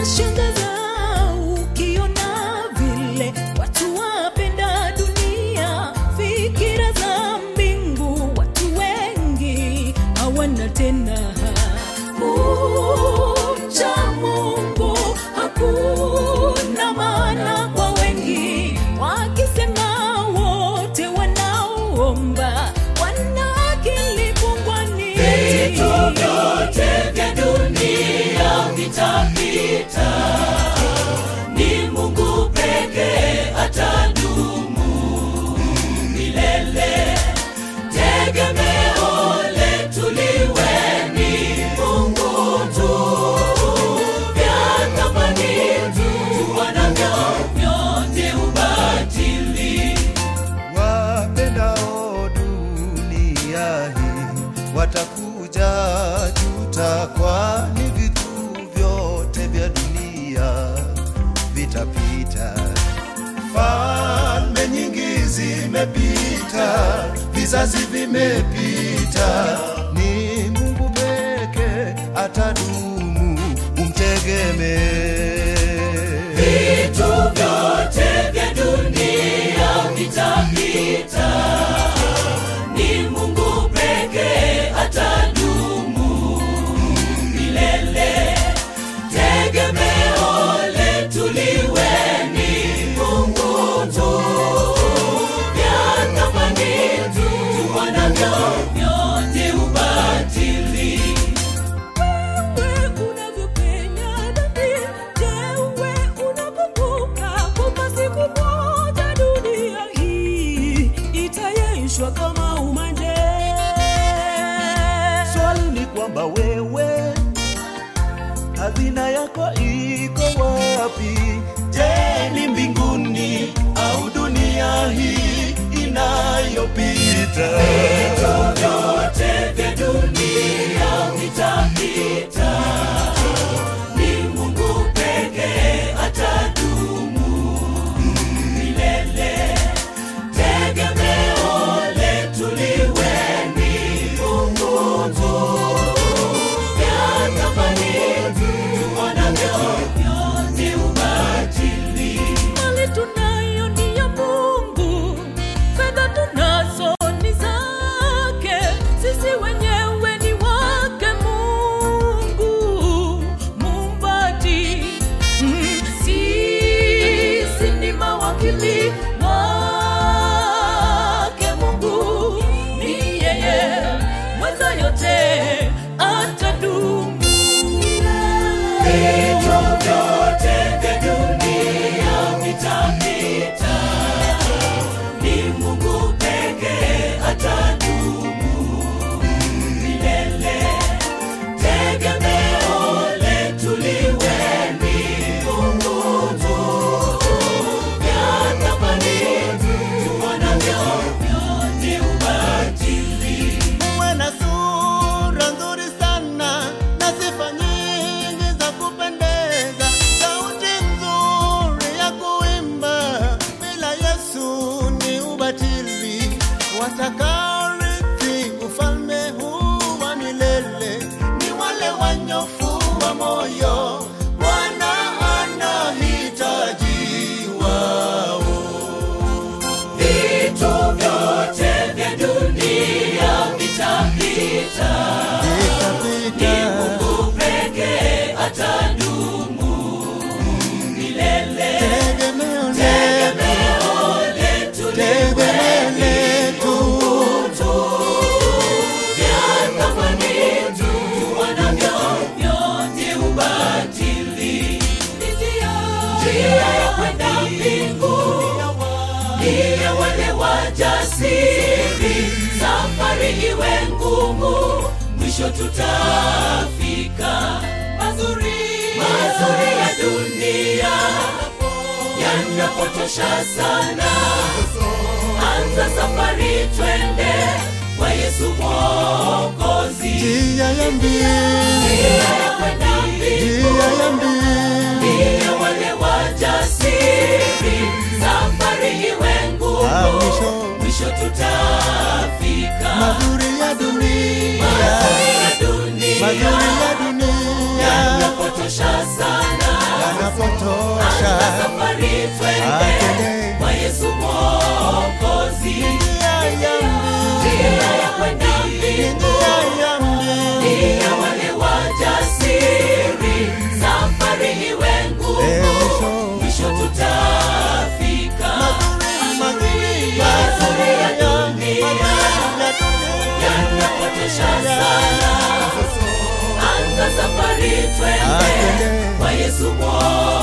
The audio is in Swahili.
Inashangaza ukiona vile watu wapenda dunia, fikira za mbingu watu wengi hawana tena. Kumcha Mungu hakuna maana kwa wengi, wakisema wote wanaoomba wana akili pungwani. Vitu vyote vya dunia vitapita, ni Mungu pekee atadumu milele. Tegemeo letu liwe ni Mungu tu, vya thamani tuwanavyo vyote ubatili. wapendao dunia hii watakuja juta, kwani vitu vyote vya dunia vitapita. Falme nyingi zimepita, vizazi vimepita, ni Mungu peke atadumu, umtegemee. Vitu vyote vya dunia vitapita, ni Mungu pekee atadumu milele. Tegemeo letu liwe ni Mungu tu, vya thamani tuwanavyo vyote ubatili. Wewe unavyopenya dhambi, je, wewe unakumbuka kwamba siku moja dunia hii itayeyushwa kama umande? Swali ni kwamba wewe hazina yako iko wapi? Je, ni mbinguni au dunia hii inayopita? vyote vya dunia vitapita, ni Mungu pekee atadumu milele. Tegemeo letu liwe ni Mungu tu, vya thamani tuonavyo vyote ubatili. Mali tunayo ni ya Mungu, fedha tunazo ni zake, sisi wenyewe ni wake Mungu muumbaji. Mm, Sisi ni mawakili wake Mungu, ni yeye mweza yote atadumu. Vitu vyote vya dunia vitapita, ni Mungu pekee atadumu milele. Tegemeo letu liwe ni Mungu tu, vya thamani tuonavyo vyote ubatili. Uwe na sura nzuri sana na sifa nyingi za kupendeza, sauti nzuri ya kuimba, bila Yesu ni ubatili. Watakaorithi ufalme huu wa milele ni wale wanyofu wa moyo, Bwana anahitaji wao. Vitu vyote vya dunia vitapita, ni Mungu pekee atadumu milele. Tegemeo Tegemeo letu liwe ni Mungu tu, vya thamani tuonavyo vyote ubatili. Njia ya kwenda mbinguni ni ya wale wajasiri, safari iwe ngumu, mwisho tutafika. Mazuri, mazuri ya dunia yanapotosha sana. Anza safari, twende kwa Yesu Mwokozi, Njia ya mbili, njia ya kwenda mbinguni njia ya mbili, Ndiye wale wajasiri, safari iwe Ah, ngumu, mwisho. mwisho tutafika. mazuri ya dunia, Mazuri ya dunia mazuri ya dunia yanapotosha sana, twende Atende. kwa Yesu Mwokozi. Njia ya Njia ya kwenda mbili, mbingu njia ya mbili. ni ya wale wajasiri, safari iwe ngumu, Mwisho. mwisho tutafika. Mazuri, Mazuri ya dunia mazuri ya dunia. yanapotesha sana, anza safari twende Atende. kwa Yesu Mwokozi.